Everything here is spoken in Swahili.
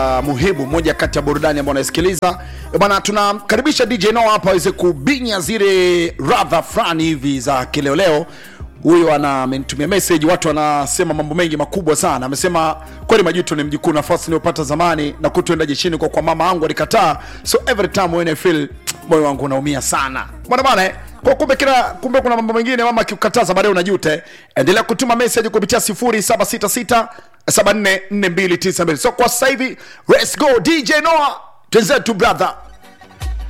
uh, muhimu moja kati ya burudani ambayo unaisikiliza Eh, bwana tunamkaribisha dj Noah hapa aweze kubinya zile radha fulani hivi za kileoleo huyo ana amenitumia message watu wanasema mambo mengi makubwa sana amesema kweli majuto ni mjukuu nafasi niliyopata zamani na kutuenda jeshini kwa kwa mama yangu alikataa so every time when I feel moyo wangu unaumia sana bwana bana eh? kwa kumbe kila kumbe kuna mambo mengine mama akikukataza baadaye unajuta eh? endelea kutuma message kupitia 0766 744292 so kwa sasa hivi let's go dj noah twenzetu brother